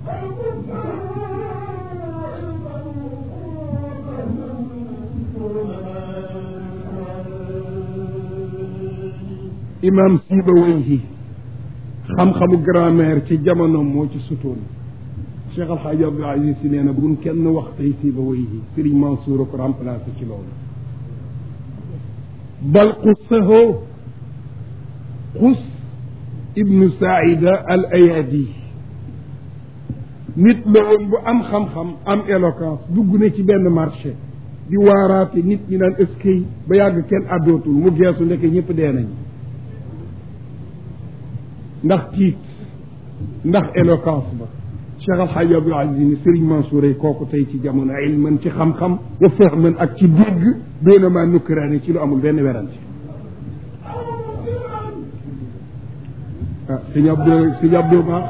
imam Sibawayhi xam-xamu grammaire ci jamonoom moo ci sutoon Cheikh Al Hadj Abdou Aziz si nee na buñ kenn wax tey Sibawayhi Serigne Mansour a ko remplacé ci loolu bal xussahoo xus ibnu Saïda al Ayadi nit la woon bu am xam-xam am éloquence dugg na ci benn marché di waaraate nit ñi naan eskay ba yàgg kenn àddootul mu geesu ndeke ñëpp dee nañ ndax tiit ndax éloquence ba Cheikh Al Hadj Abdou Aziz ni Serigne Mansour ay kooku tey ci jamono ilman ci xam-xam wa fahman ak ci dégg doona maa nukkiraane ci lu amul benn werante ah sëñ Abdou sëñ Abdou baax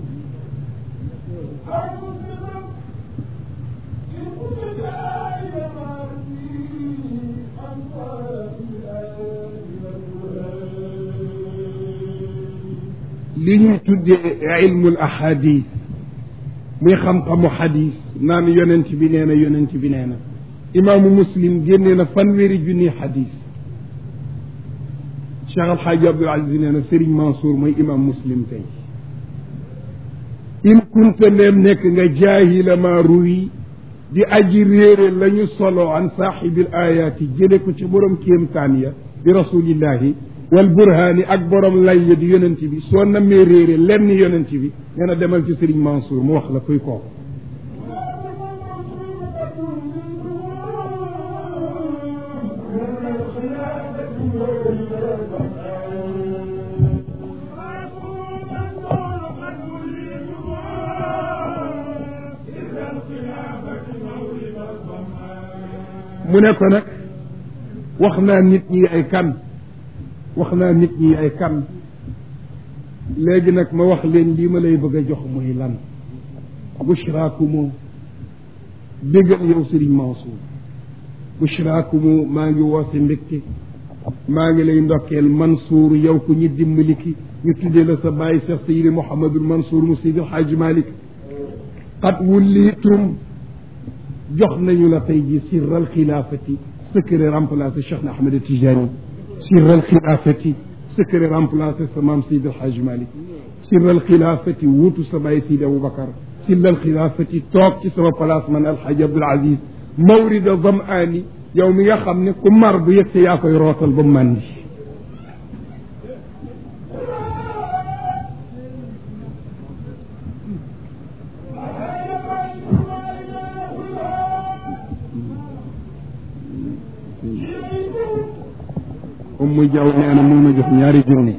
li ñuy tuddee ilmul ahadis muy xam-xamu xadis naan yonent bi nee na yonent bi nee na imaamu muslim génnee na fanweeri junni xadis Cheikh Al Hadj Abdoul Aziz nee na Serigne Mansour mooy imaam muslim tey in kunta ndeem nekk nga jaahila ma ruwi di aji réere la ñu solo an saaxibil ayaati jële ko ci borom kéemtaan ya bi rasulillahi wal burhaani ak borom lay ya di yonent bi soo namee réere lenn yonent bi nee na demal ci Serigne Mansour mu wax la kuy kooku mu ne ko nag wax naa nit ñi ay kan wax naa nit ñi ay kan léegi nag ma wax leen lii ma lay bëgg a jox muy lan bushraakumu déggal yow Serigne Mansour bushraakumu maa ngi woose mbégte maa ngi lay ndokkeel Mansour yow ku ñu dimbali ki ñu tuddee la sa bàyyi Cheikh Seydi Mouhamadul Mansour mu Seydi El Hadj Malick qad wullitum jox nañu la tey ji sirral xilaafati secret remplacé Cheikh na Ahmed Tijani sirral xilaafati secret remplacé sa maam Seydi El Hadj Malick sirral xilaafati wuutu sa bàyyi Seydi Aboubacar sirral xilaafati toog ci sama place man El Hadj Abdoul Aziz mawrida zamaani yow mi nga xam ne ku mar bu yegg yaa koy rootal ba màndi comme muy jaww nee na mu ma jox ñaari junni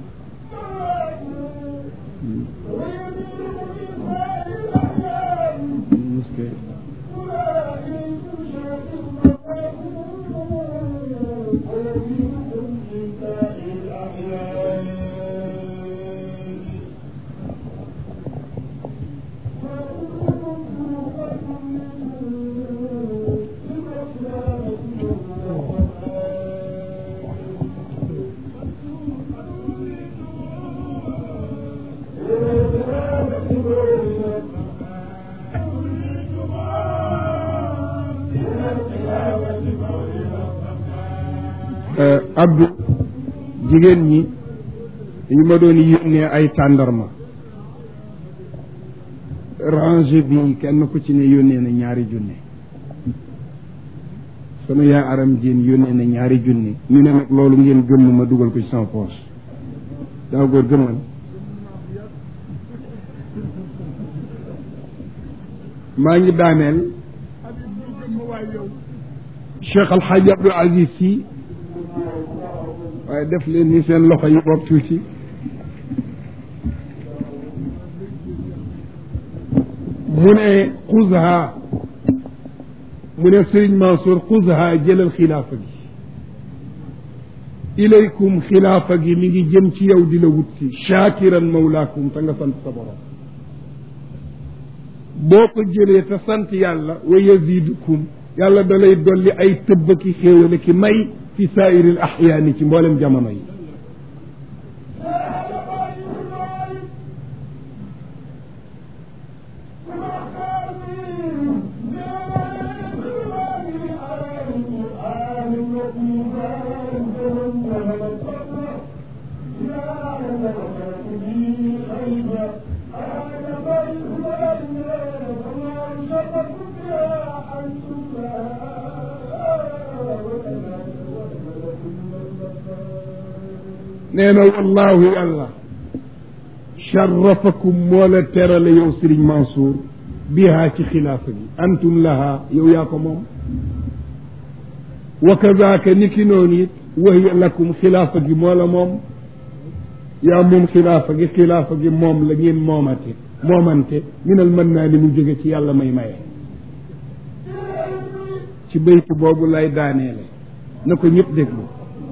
Abdou jigéen ñi ñu ma doon yónnee ay tàndarma range bi kenn ku ci ne yónnee na ñaari junne sama yaay aram jéen yónnee na ñaari junne ñu ne nag loolu ngeen gëmm ma dugal ko ci sama poche daa góor gëmmal maa ngi daaneel Cheikh Al Hadj Abdoul Aziz Sy waaye def leen ni seen loxo yi bopp tuuti mu ne xuzha mu ne Serigne Mansour xuzha jëlal xilaafa gi ilaykum xilaafa gi mi ngi jëm ci yow di la wut si shaakiran mawlaakum te nga sant sa borom boo ko jëlee te sant yàlla wa yazidukum yàlla da lay dolli ay tëbb ki xéewale ki may fi saairil axyaani ci mboolem jamono yi nee na wallaahu yàlla sharafakum moo la terale yow Serigne Mansour bihaa ci xilaafa gi antum laha yow yaa ko moom wa kadaaka ni ki noonu it wahiya lakum xilaafa gi moo la moom yaa moom xilaafa gi xilaafa gi moom la ngeen moomate moomante minal mën naa ni mu jóge ci yàlla may maye ci bayt boobu lay daaneele na ko ñëpp déglu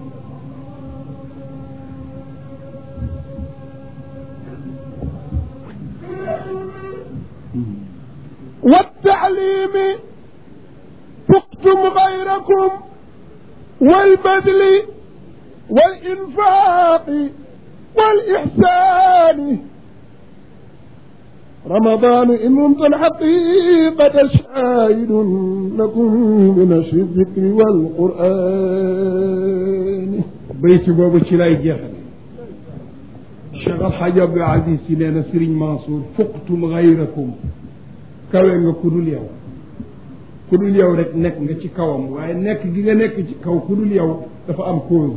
والتعليم فقتم غيركم والبذل والإنفاق والإحسان رمضان إن رمت الحقيقة شاهد لكم بنشر الذكر والقرآن بيت بابا تلاي جهل Cheikh Al Hadj Abdou Aziz si nee na Serigne Mansour fuqtum gayrakum kawe nga ku dul yow ku dul yow rek nekk nga ci kawam waaye nekk gi nga nekk ci kaw ku dul yow dafa am cause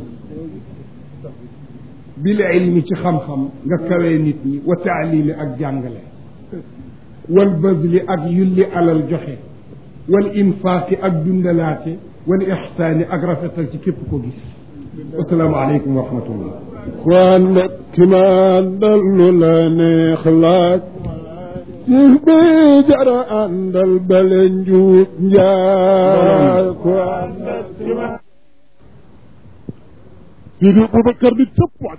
bil ilmi ci xam-xam nga kawee nit ñi wa taalimi ak jàngale wal bazli ak yulli alal joxe wal infaaqi ak dundalaate wal ixsaani ak rafetal ci képp ko gis wasalaamu aleykum wa rahmatullah kon nag ki ma dallu la neex laaj ci bi jara àndal bale njuut njaay ko àndal ki ma Sidi Boubacar ni cëpp wàcc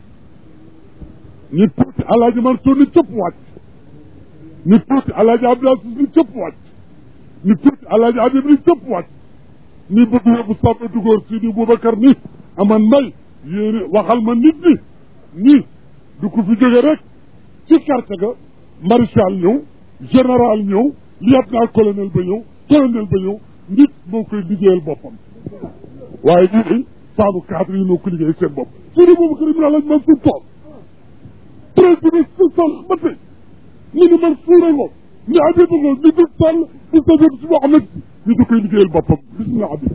ni tuuti alaaji Mansour ni cëpp wàcc ni tuuti alaaji Abdou Aziz ni cëpp wàcc ni tuuti alaaji Habib ni cëpp wàcc ni bëgg yóbbu sàmm dugóor Sidi Boubacar ni aman may yéene waxal ma nit ñi nii du ko fi jóge rek ci carte ga maréchal ñëw général ñëw lieutenant colonel ba ñëw colonel ba ñëw nit moo koy liggéeyal boppam waaye ñii day saabu cadre yi moo ko liggéey seen bopp Sidi Boubacar Ibn Alhaji Mansour toog président si sax ba tey ñu ni man fuura ngo ni Habib ngo ni du sàll ni sajab si Mohamed si ñu da koy liggéeyal boppam bismillah Habib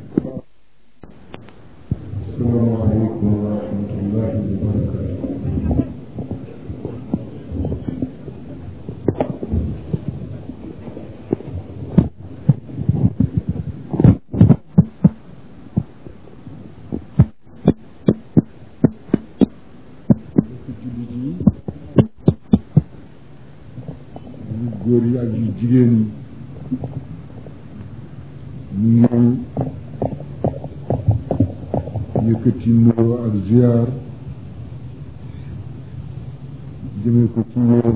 asalaamaaleykum wa rahmatullahi wa barakatu yu góor yi ak yu jigéen yi ñu yëkkati nuyoo ak ziar jëmee ko ci yéen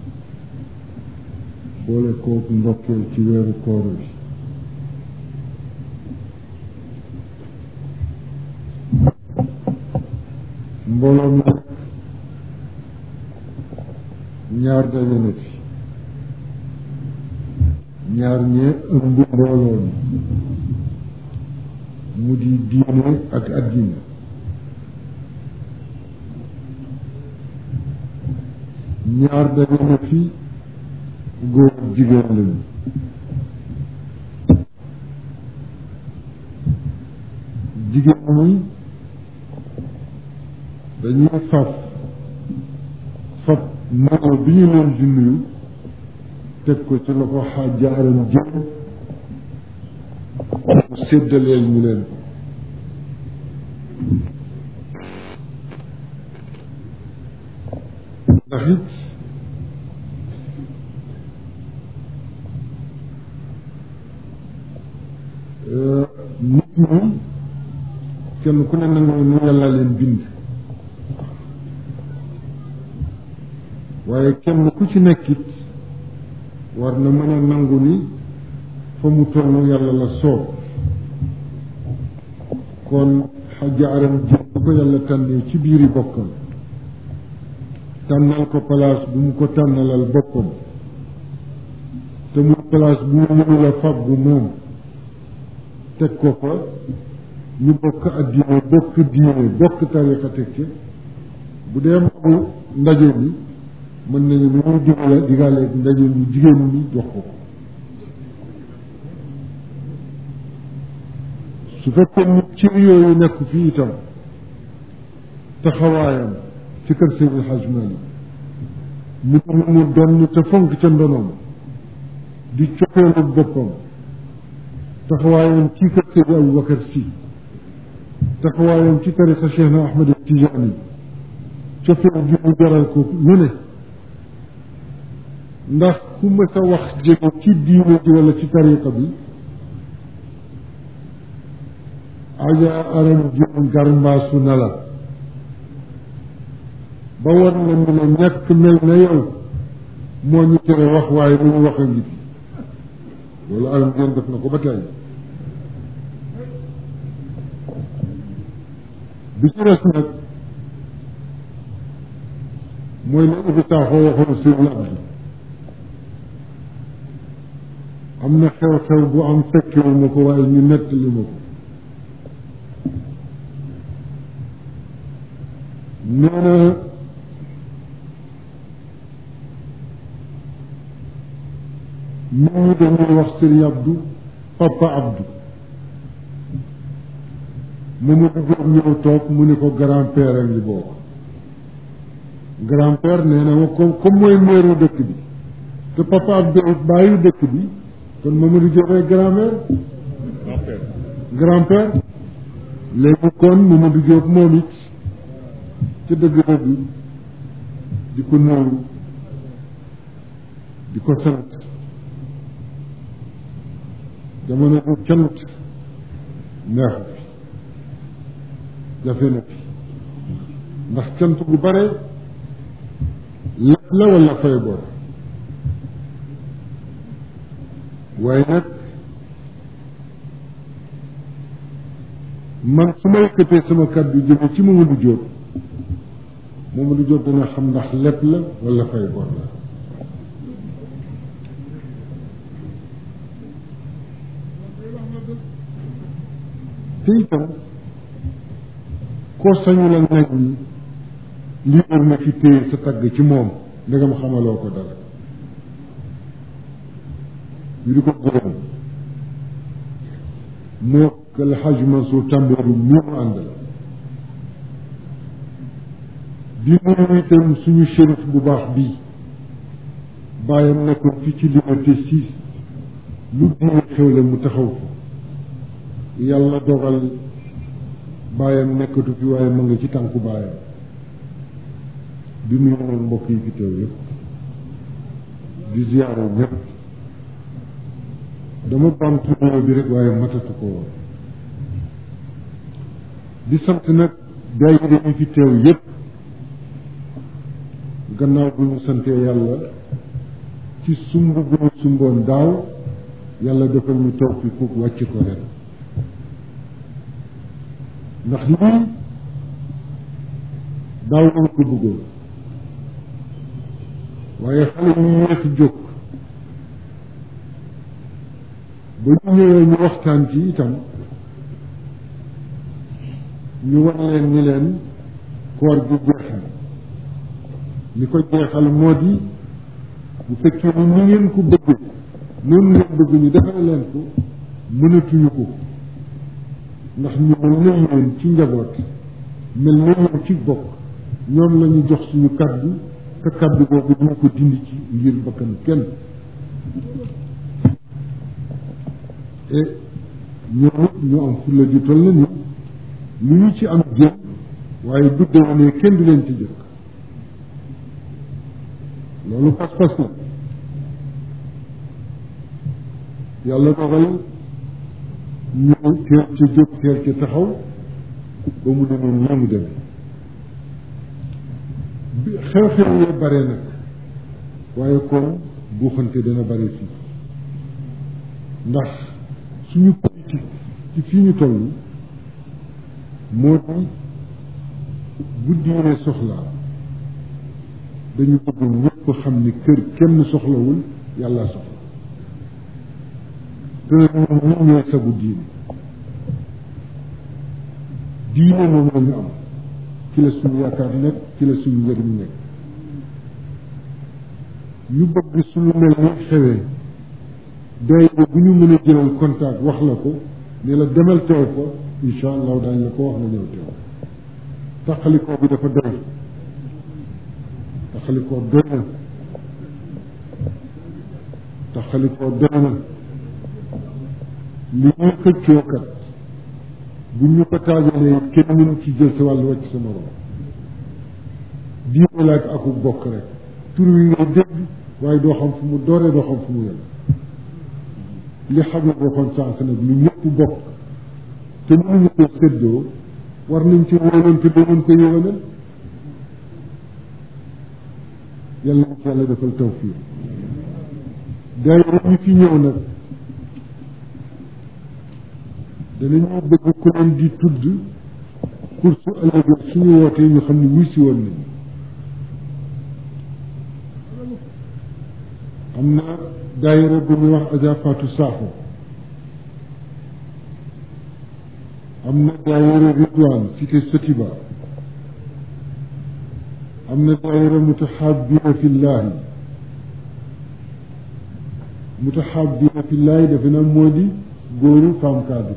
boole kook ndokkeel ci weeru koor bi mbooloo mi nag ñaar daje na fi ñaar ñee ëmb mbooloo mi mu di diine ak addina ñaar daje na fi góor ak jigéen lañu jigéen ñi dañuy faf fab nuyoo bi ñu leen di nuyu teg ko ci loxo xaajaaram jëm mu séddaleel ñu leen ko ndax it nit ñi kenn ku ne nangu nu yàlla leen bind waaye kenn ku ci nekkit war na mën a nangu ni fa mu toll yàlla la soob kon xaja aram ji bu ko yàlla tànnee ci biiri bokkam tànnal ko place bu mu ko tànnalal boppam te muy place bu mu mënula fàggu moom teg ko fa ñu bokk addina bokk diine bokk tariqa teg ci bu dee magu ndaje mi mën nañu lu muy digale digale ndaje mi jigéen ñi jox ko ko su fekkee nit ci yooyu nekk fii itam taxawaayam ci kër Seydi El Hadj Malick mu mu mu donn te fonk ca ndonoom di coppeelu boppam taxawaayam ci kër Seydi Aboubacar Sy taxawaayam ci tariqa Cheikh na Ahmed Tidiane coppeel gi mu jaral ko lu ne ndax ku mës a wax jéego ci diine ji wala ci tariqa bi aja aram jëm garmbaasu na la ba war na mu ne ñàkk mel na yow moo ñu tere wax waaye lu ñu wax a ngi fi loolu aram jëm def na ko ba tey bi ci res nag mooy la Ibi Sakho waxoon sëñ Abdu am na xew-xew bu am fekkewu ma ko waaye ñu nettali ma ko nee na nit ñi dañuy wax sëriñ Abdou papa Abdou Mamadou Diop ñëw toog mu ni ko grand-père a ngi bokk grand-père nee na ma comme comme mooy meeru dëkk bi te papa Abdou bàyyi dëkk bi kon Mamadou Diop ay grand-mère grand-père léegi kon Mamadou Diop moom it ci dëgg-dëgg di ko nuyu di ko sant jamono bu cant neexu fi jafe na fi ndax cant bu bare lépp la wala fay bor waaye nag man su ma yëkkatee sama kàddu jëme ci Mamadou Diop Mamadou Diop dana xam ndax lépp la wala fay bor la te itam koo sañu la nag ni lii war na ci téye sa tagg ci moom ndegam xamaloo ko dara ñu di ko gërëm moo kal xaj Mansour tàmbooru mi mu àndal di nuyu itam suñu shérif bu baax bii bàyyam nekkoon fi ci liberté six lu diine xewle mu taxaw ko yàlla dogal bàyyam nekkatu fi waaye ma nga ci tànku bàyyam di nuyu noonu mbokk yi fi teew yëpp di ziyaare ñëpp dama bamtu nuyoo bi rek waaye matatu ko woon di sant nag daayira yi fi teew yëpp gannaaw bu ñu santee yàlla ci sumb bu ñu sumboon daaw yàlla defal ñu toog fi ku wàcc ko ren ndax lii daaw lañ ko bëggoon waaye xale yu yéex jóg ba ñu ñëwee ñu waxtaan ci itam ñu war leen ni leen koor gi jeex na li ko jeexal moo di bu fekkee ni ñu ngeen ko bëgg noonu ngeen bëgg ñu defal leen ko mënatuñu ko ndax ñu mel na yéen ci njaboot mel na yéen ci bokk ñoom la ñu jox suñu kaddu te kaddu boobu duñ ko dindi ci ngir bakkan kenn et ñoom it ñu am fulla di toll na ni lu ñu ci am jëm waaye du déwénee kenn du leen ci jëkk loolu pas-pas la yàlla dogal ñu teel ca jóg teel ca taxaw ba mu demoon ñaa mu demee bi xew-xew yee bare nag waaye kon buuxante dana bare fii ndax suñu politique ci fii ñu toll moo di bu diine soxlaa dañu bëgg ñëpp xam ni kër kenn soxlawul yàlla soxla te ñun ñu ñooy sagu diine diine moom la ñu am ci la suñu yaakaar nekk ci la suñu njëriñ nekk ñu bëgg suñu mel ni xewee daayira bu ñu mën a jëlal contact wax la ko ne la demal teew ko incha allahu daañu la ko wax nga ñëw teew taxalikoo bi dafa doy taxalikoo doy na taxalikoo doy na li ñuy xëccoo kat bu ñu ko taajalee kenn mënu ci jël sa wàllu wàcc sa morom diine laaj aku bokk rek tur wi ngay dégg waaye doo xam fu mu dooree doo xam fu mu yem li xam ne waxoon sànq nag lu ñëpp bokk te mënuñu ko séddoo war nañ ci wóolante ba mën ko yëwanal yàlla nañ ci yàlla defal tawfiir daayira ñu fi ñëw nag danañu bëgg ku leen di tudd pour su ëllëgee suñu wootee ñu xam ne wuy si woon nañu am na daayira bu ñuy wax Adja Fatou Sakho am na daayira Ridwan cité Sotiba am na daayira mutahabina fillahi mutahabina fillahi defe naa moo di góoru femme cadre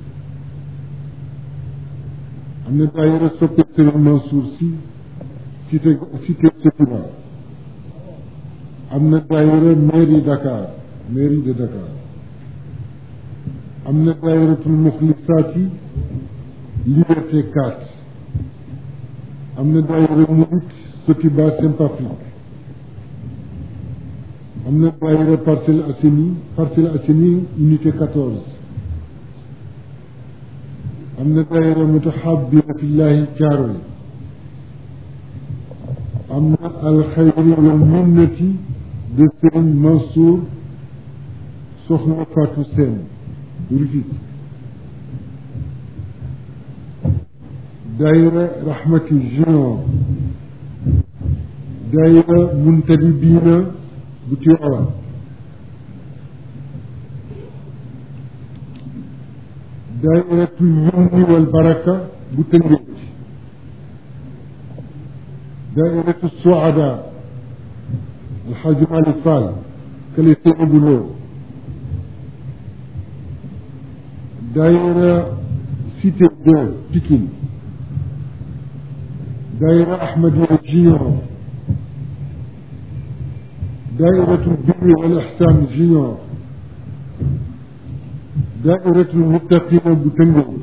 am na daayira soppe Serigne Mansour si cité cité Sotiba am na daayira mairie Dakar mairie de Dakar am na daayiratul muxlisaati liberté 4 am na daayira murit Sotiba Saint-Patrick am na daayira Parcelles Assainies Parcelles Assainies unité 14 am na daayira mutahabina fillahi Thiaroye am na alxayri wal minnati de Serigne Mansour Soxna Fatou Sène Rufisque daayira Rahmati Junior daayira Muntadibina bu Tiwaawan daayiratul yumni wal baraka bu Tëngéej daayiratu Suada Alxaaji Malick Fall kële Seyni bu Lo daayira Cité 2 Pikine daayira Ahmadiya Junior daayiratul birri wal ihsan Junior daayiratul muttaqina bu Tëngéej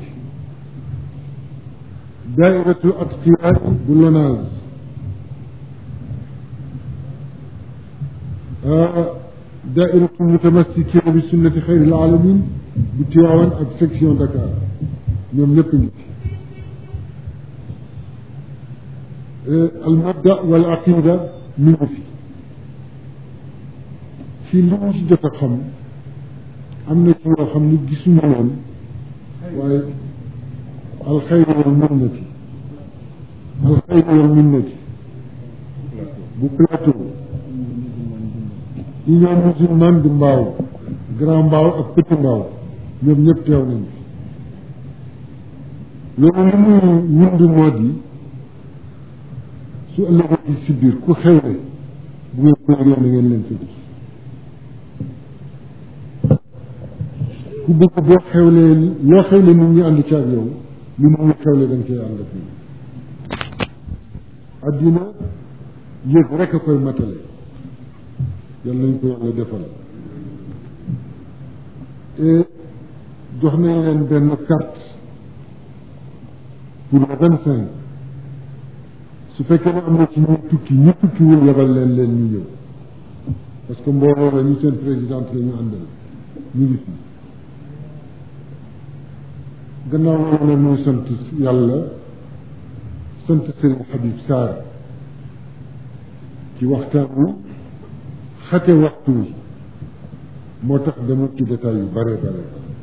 daayiratul atqiya bu Lonase daayiratul mutamassikina bi sunnati xayril alamin bu Tiwaawan ak section Dakar ñoom ñëpp ngi fi al mabda wal aqida mi ngi fi fii li mu ci jot a xam am na ci yoo xam ni gisuñu woon waaye alxayru wal minnati alxayru wal minnati bu plateau union musulmane du mbaaw grand mbaaw ak petit mbaaw ñoom ñëpp teew nañ fi loolu li muy wund moo di su ëllëgee si biir ku xewle bu ngeen ko yëgee na ngeen leen fa gis ku bëgg boo xewlee loo xewle nit ñi ànd ci ak yow lu nit ñi xewle da nga koy ànd ak ñoom addina yëg rek a koy matale yàlla nañ ko yàlla defal et jox nañ leen benn carte pour le vingt cinq su fekkee ne am na ci ñu tukki ñu tukkiwul yebal leen leen ñu ñëw parce que mbooloo la ñu seen présidente la ñu àndal ñu ngi fi gannaaw loolu nag muy sant yàlla sant Serigne Habib Sarr ci waxtaan wi xate waxtu wi moo tax dama ci détail yu bare bare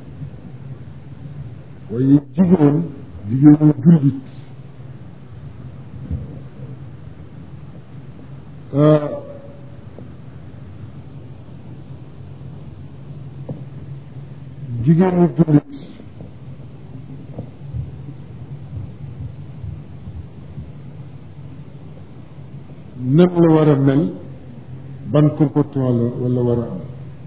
waaye jigéen jigéenu jullit jigéenu jullit nan la war a mel ban comportement la wala war a am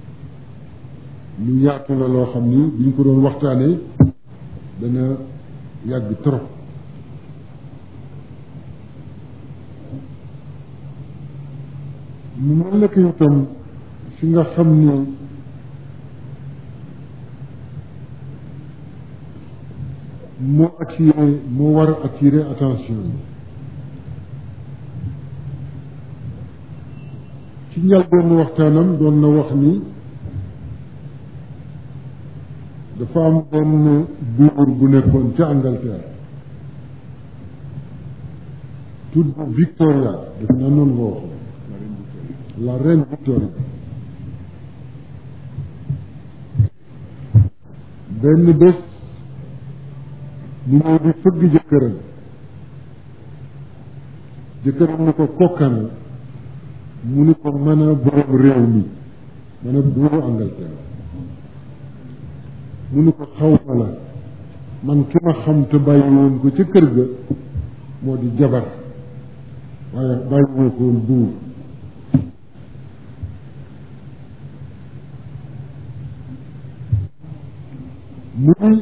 lu yaatu la loo xam ni buñ ko doon waxtaanee dana yàgg trop mu mel na ko itam fi nga xam ni moo attiré moo war a attirer attention yi ci njëlbéenu waxtaanam doon na wax ni dafa am benn buur bu nekkoon ca Angleterre tudd Victoria def naa noonu nga waxoon la reine Victoria benn bés mu ñëw di fëgg jëkkëram jëkkëram ni ko kokkana mu ni ko mën a borom réew mi mën a buuru Angleterre mu ni ko xaw ma la man ki ma xam te bàyyi woon ko ca kër ga moo di jabar waaye bàyyi woo ko woon buur mu ni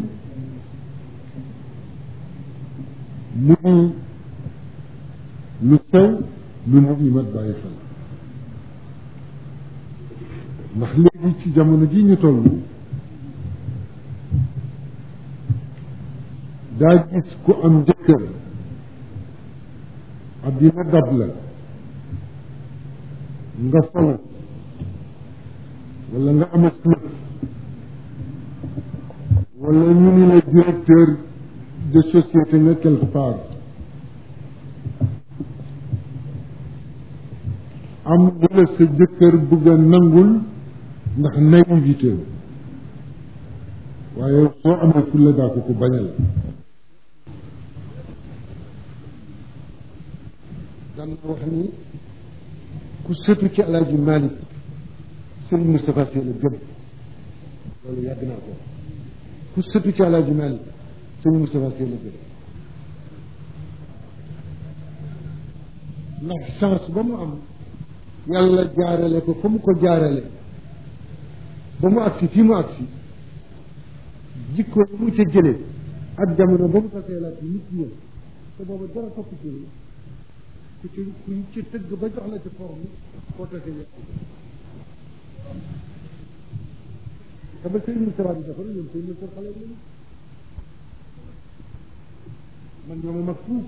mu ni lu sew lu nit ñi mat bàyyi xel ndax léegi ci jamono ji ñu toll daa gis ku am jëkkër addina dab la nga falu wala nga am club wala ñu ni la directeur de société nga quelque part am lu la sa jëkkër bëgg a nangul ndax naïvité waaye soo amee fulla daa ko ko bañal daan na wax ni ku sëtu ci alaaji Malick Serigne Moustapha Sy la gëm loolu yàgg naa ko ku sëtu ci alaaji Malick Serigne Moustapha Sy la gëm ndax chance ba mu am yàlla jaarale ko fa mu ko jaarale ba mu agsi fii mu agsi jikko yi mu ca jëlee ak jamono ba mu ko seelaat yi nit ñëw te booba dara topp ci ku ci ku ci tëgg ba jox la ci forme koo tase yàq te ba sëñ Moustapha bi defar ñoom sëñ Moustapha xale lañu man ñoo ma mag fuuf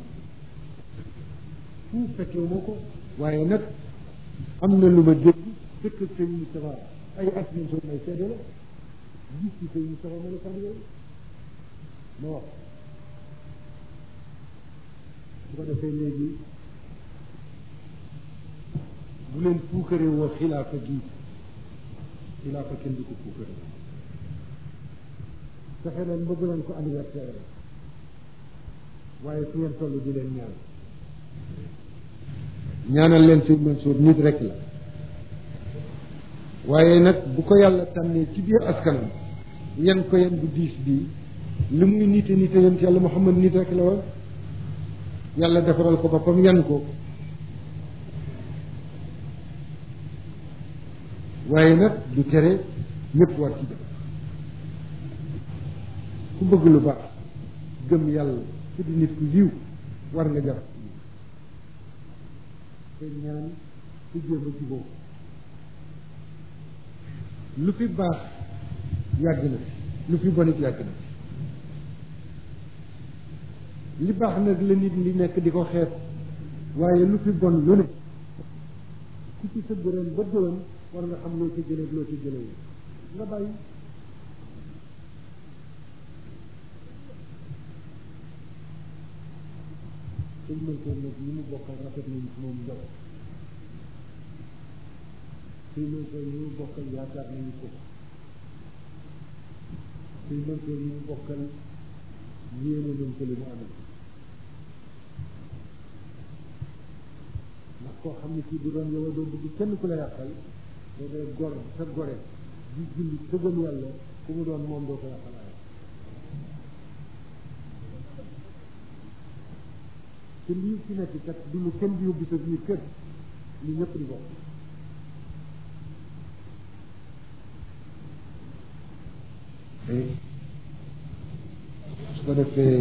fuuf fekkee moo ko waaye nag am na lu ma dégg fekk sëñ Moustapha ay at ñu soo may seede la gis ci sëñ Moustapha ma la sax yooyu ma wax su ko defee léegi bu leen puukaree woo xilaafa gi xilaafa kenn du ko puukaree fexe leen bëgg leen ko anniversaire waaye fu ngeen toll di leen ñaan ñaanal leen sëñ Mansour nit rek la waaye nag bu ko yàlla tànnee ci biir askanam yan ko yan bu diis bii li muy nite nite yéen ci yàlla Muhammad nit rek la woon yàlla defaral ko boppam yan ko waaye nag du tere ñëpp war ci def ku bëgg lu baax gëm yàlla ku di nit ku yiw war nga jar te ñaan ku jéem a juboo lu fi baax yàgg na fi lu fi bonit yàgg na fi li baax nag la nit li nekk di ko xeeb waaye lu fi bon lu ne ku ci sëgg ren ba déwén war nga xam loo ci jëlee loo ci jëlee nga bàyyi sëñ Mansour nag ñi mu bokkal rafet nañu ci moom njot sëñ Mansour ñi mu bokkal yaakaar nañu ko sëñ Mansour ñi mu bokkal yéene nañ ko li mu amee ndax koo xam ne kii bu doon yow doo bëgg kenn ku la yàqal doo dee gor sa gore di julli sa gëm yàlla ku mu doon moom doo ko yàqal ay te lii fi nekk kat du lu kenn di yóbbu sa biir kër li ñëpp di bokk su ko defee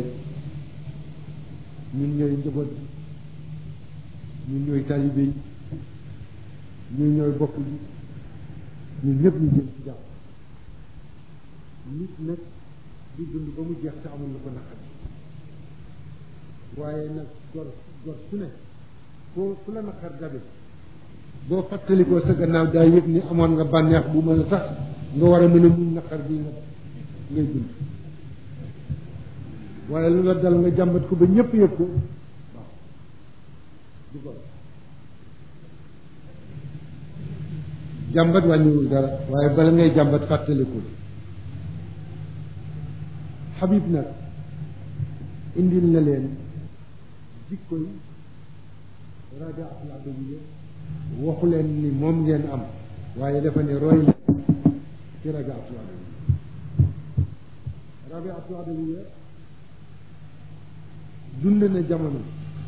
ñun ñooy njaboot bi ñun ñooy taalibe yi ñun ñooy bokk bi ñun ñëpp ñu jëm ci jàpp nit nag di dund ba mu jeex te amul lu ko naqari waaye nag gor gor su ne foo fu la naqar dabe boo fàttalikoo sa gannaaw daa yëg ni amoon nga bànneex bu mën a tax nga war a mën a muñ naqar bi nga ngay dund waaye lu la dal nga jàmbat ko ba ñëpp yëg ko waaw du ko jàmbat wàññiwul dara waaye bala ngay jàmbat fàttalikul Habib nag indil na leen jikkoy rajaatul adawiya waxu leen ni moom ngeen am waaye dafa ne roy leen ci rajaatul adawiya rajaatul adawiya dund na jamono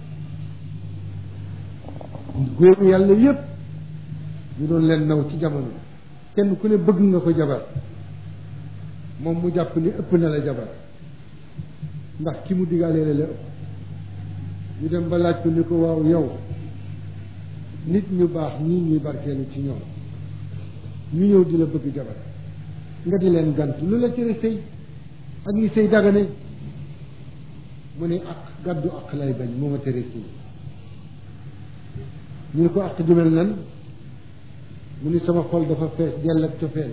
góoru yàlla yépp ñu doon leen naw ci jamono kenn ku ne bëgg nga ko jabar moom mu jàpp ni ëpp na la jabar ndax ki mu digaalee la la ëpp ñu dem ba laaj ko ni ko waaw yow nit ñu baax ñii ñuy barkeelu ci ñoom ñu ñëw di la bëgg jabar nga di leen gant lu la tere sëy ak ni sëy dagane mu ne ak gàddu ak lay bañ moo ma tere sëy ñu ne ko ak jumel nan mu ni sama xol dafa fees dell ak cofeel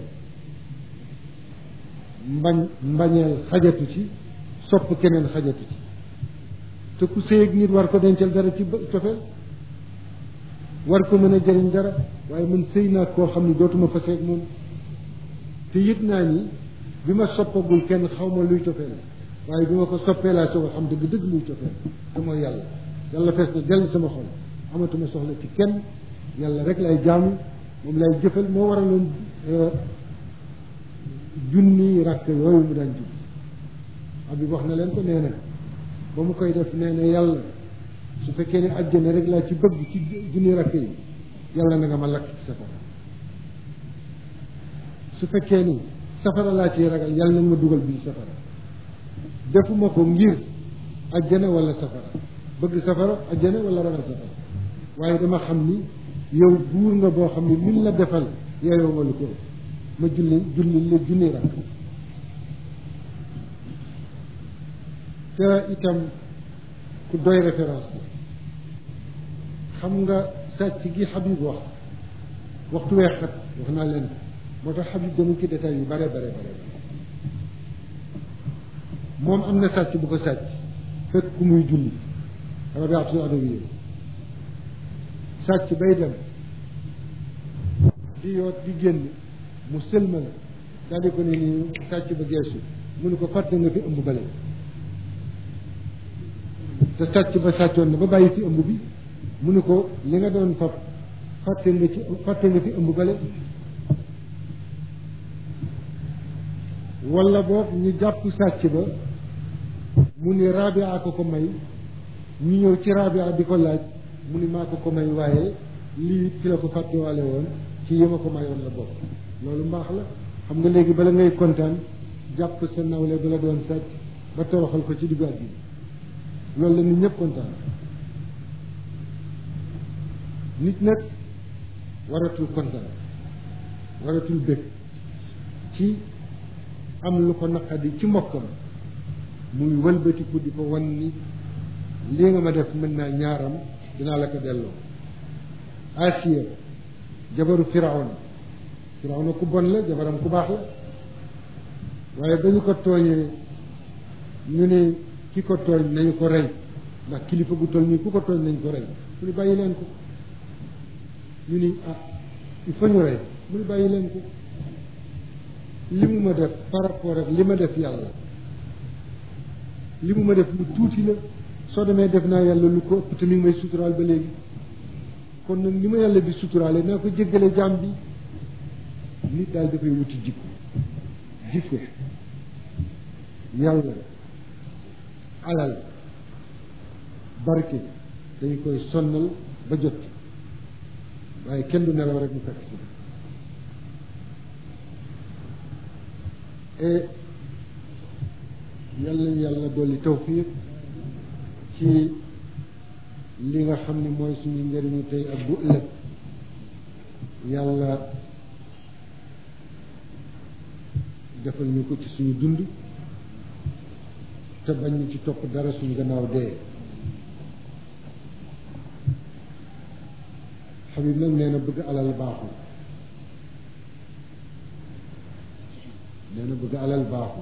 mbañ mbañeel xajatu ci sopp keneen xajatu ci te ku sëy ak nit war ko dencal dara ci cofeel war ko mën a jëriñ dara waaye man sëy naa koo xam ni dootuma fa seeg moom te yëg naa ni bi ma soppagul kenn xaw ma luy cofeel waaye bi ma ko soppee laa soo ko xam dëgg dëgg luy cofeel te mooy yàlla yàlla fees na dell sama xol amatuma soxla ci kenn yàlla rek lay jaamu moom lay jëfal moo waraloon junni rakk yooyu mu daan julli Habib wax na leen ko nee na ba mu koy def nee na yàlla su fekkee ne àjjana rek laa ci bëgg ci junni rakk yi yàlla na nga ma lakk ci safara su fekkee ni safara laa ciy ragal yàlla na nga ma dugal bii safara defuma ko ngir àjjana wala safara bëgg safara àjjana wala ragal safara waaye dama xam ni yow buur nga boo xam ni luñ la defal yeyoo nga lu ko ma julli julli la junni rakk te itam ku doy référence la xam nga sàcc gi Habib wax waxtu wee xat wax naa leen moo tax Habib demul ci détails yu bare bare bare moom am na sàcc bu ko sàcc fekk ku muy julli rabiatul adawiya sàcc bay dem di yoot di génn mu sëlma la daal di ko ne nii sàcc ba geesu mu ne ko fàtte nga fi ëmb bale te sàcc ba sàccoon na ba bàyyi fi ëmb bi mu ne ko li nga doon fab fàtte nga ci fàtte nga fi ëmb bale wala boog ñu jàpp sàcc ba mu ni rabia ko ko may ñu ñëw ci rabia di ko laaj mu ni maa ko ko may waaye lii ci la ko fàttewaale woon ci yi ma ko mayoon la bokk loolu mbaax la xam nga léegi bala ngay kontaan jàpp sa nawle ba la doon sàcc ba toroxal ko ci diggu àddina loolu la nit ñëpp kontaan nit nag waratul kontaan waratul bëgg ci am lu ko naqadi ci mbokkam muy wëlbatiku di ko wan ni lii nga ma def mën naa ñaaram dinaa la ko delloo Asiya jabaru firawna firawna ku bon la jabaram ku baax la waaye ba ñu ko tooñee ñu ne ki ko tooñ nañu ko rey ndax kilifa gu toll nii ku ko tooñ nañ ko rey mu ni bàyyi leen ko ñu ni ah il faut ñu rey mu ni bàyyi leen ko li mu ma def par rapport ak li ma def yàlla li mu ma def lu tuuti la soo demee def naa yàlla lu ko ëpp te mi ngi may suturaal ba léegi kon nag ni ma yàlla di suturaale naa ko jéggale jaam bi nit daal dafay wuti jikko jikko yàlla alal barke dañu koy sonnal ba jot waaye kenn du nelaw rek mu fekk si et yàlla yàlla dolli tawfiq ci li nga xam ni mooy suñu njëriñu tey ak bu ëllëg yàlla defal ñu ko ci suñu dund te bañ ñu ci topp dara suñu gannaaw dee Habib nag nee na bëgg alal baaxul nee na bëgg alal baaxul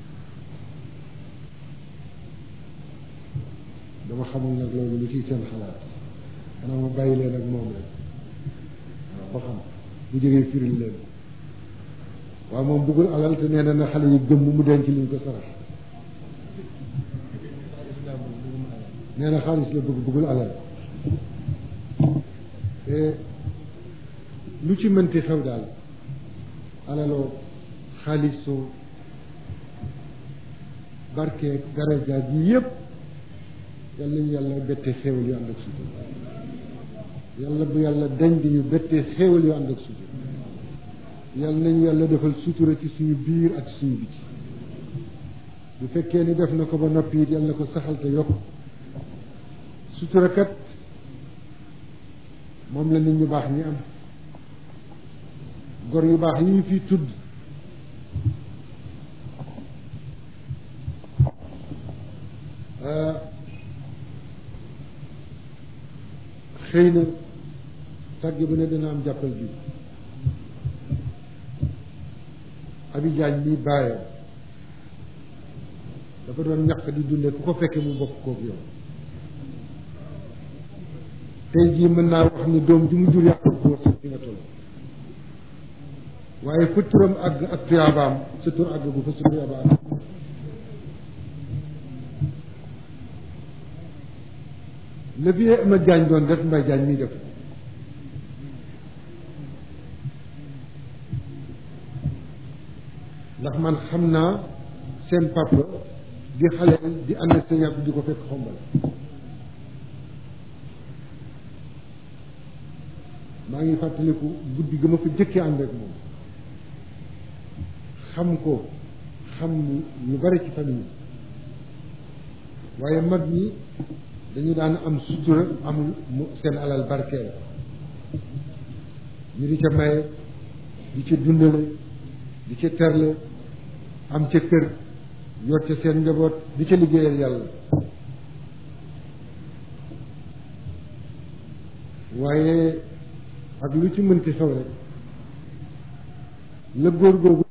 dama xamul nag loolu lu ciy seen xalaat xanaa ma bàyyi leen ak moom rek waaw ba xam bu jógee firil leen waaw moom bëggul alal te nee na na xale yi gëmm mu denc liñ ko sarax nee na xaalis la bëgg bëggul alal lu ci mënti xew daal alaloo xaalisoo barke daraja ji yépp yàlla ñu yàlla bettee xéewal yu ànd ak sutura yàlla bu yàlla dañ di ñu bettee xéewal yu ànd ak sutura yàlla nañu yàlla defal sutura ci suñu biir ak suñu biti bu fekkee ni def na ko ba noppi it yàlla na ko saxal te yokk sutura kat moom la nit ñu baax ñi am gor yu baax yi ñu fi tudd xëy na tàgg bu ne dina am jàppal bi abijaañ mi bàyyam dafa doon ñàkk di dunde ku ko fekkee mu bokk kook yow tey jii mën naa wax ni doom ji mu jur yàq ko sax fi nga toll waaye fa turam àgg ak tuyaabaam sa tur àgg bu fa sa tuyaabaam la fi ma jaañ doon def mbay jaañ mi def ndax man xam naa seen papa di xaleel di ànd ak sëñ di ko fekk xombal maa ngi fàttaliku guddi ga ma fa jëkkee ànd ak moom xam ko xam lu bari ci famille waaye mag ñi dañu daan am sutura amul mu seen alal barkeel ñu di ca maye di ca dundale di ca terle am ca kër yor ca seen njaboot di ca liggéeyal yàlla waaye ak lu ci mënti xew rek la góor googu